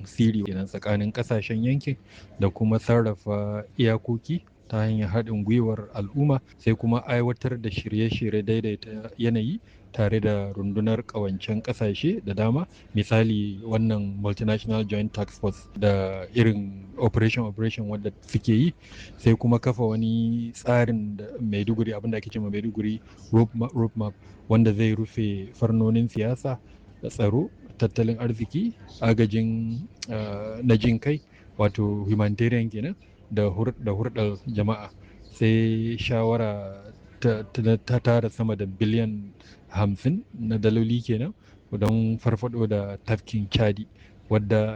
siri kenan tsakanin kasashen yankin da kuma sarrafa iyakoki ta hanyar haɗin gwiwar al'umma sai kuma aiwatar da shirye-shirye daidaita yanayi tare da rundunar ƙawancen ƙasashe da dama misali wannan multinational joint tax force da irin operation operation wadda suke yi sai kuma kafa wani tsarin da maiduguri abinda ake cewa maiduguri road map wanda zai rufe farnonin siyasa da tsaro tattalin arziki agajin na jin kai wato humanitarian kenan da hurɗar jama'a sai shawara ta tara sama da biliyan hamsin na daloli kenan don farfado da tafkin chadi wadda